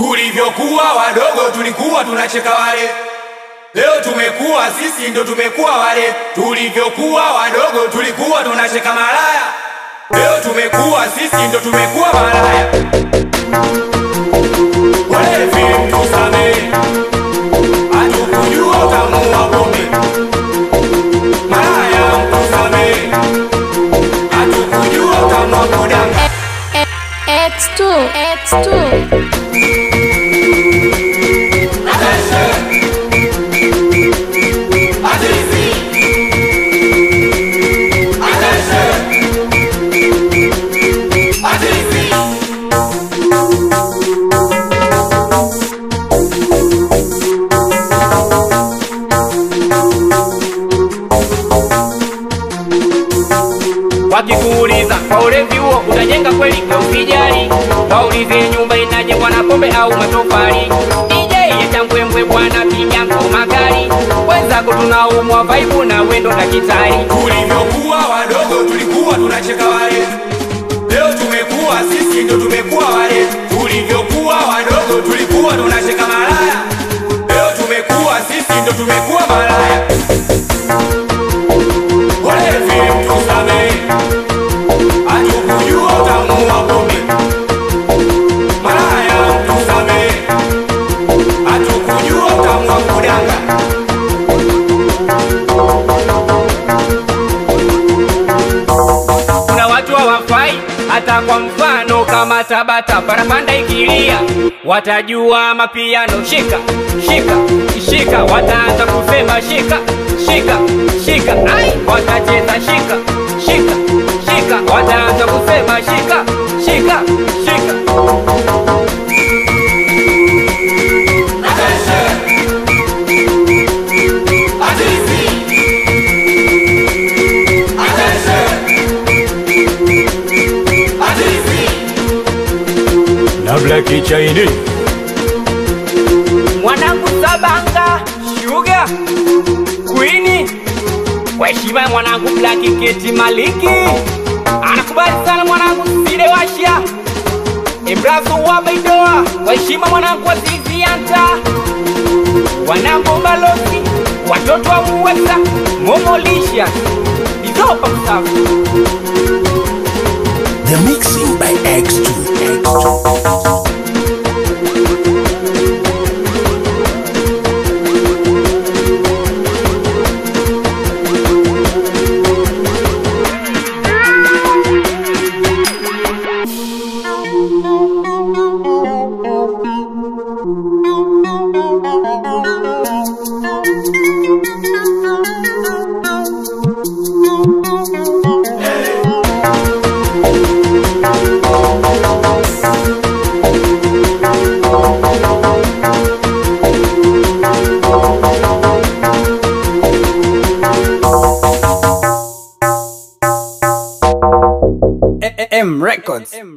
Tulivyokuwa wadogo tulikuwa tunacheka wale, leo tumekuwa sisi ndo tumekuwa wale. Tulivyokuwa wadogo tulikuwa tunacheka malaya, leo tumekuwa sisi ndo tumekuwa malaya. Walevi mtusamehe, hatukujua utamu wa pombe. Malaya mtusamehe, hatukujua utamu wa kudanga. X2, X2. Wakikuuliza kwa ulevi huo utajenga kweli? Kwa usijali, waulize nyumba inajengwa na pombe au matofali. DJ ya mbwembwe bwana, piga ngoma kali, wenzako tunaumwa vaibu na wendo dakitari. Tulivyokuwa wadogo tulikuwa tunacheka wale, leo tumekuwa sisi ndo tumekuwa wale. Tulivyokuwa wadogo tulikuwa tunacheka malaya, leo tumekuwa sisi ndo tumekuwa malaya. Walevi mtusamehe, hatukujua utamu wa pombe. Malaya mtusamehe, hatukujua utamu wa kudanga. Kuna watu hawafai hata kwa mfano kama Tabata, parapanda ikilia watajua mapiano. Shika shika shika, wataanza kusema shika shika shika, ai watacheza shika shika shika, wataanza kusema shika shika shika. Na Black Chaini mwanangu Sabanga Sugar Queen, kwa heshima ya mwanangu Black Keti Maliki, anakubali sana mwanangu Sile Washa Embrazo wa Baidoa, kwa heshima mwanangu wa Zizianta, wanangu Balozi, watoto wa Muweza, Momolisha, Izopa Msafu. The mixing by X2. X2. M Records.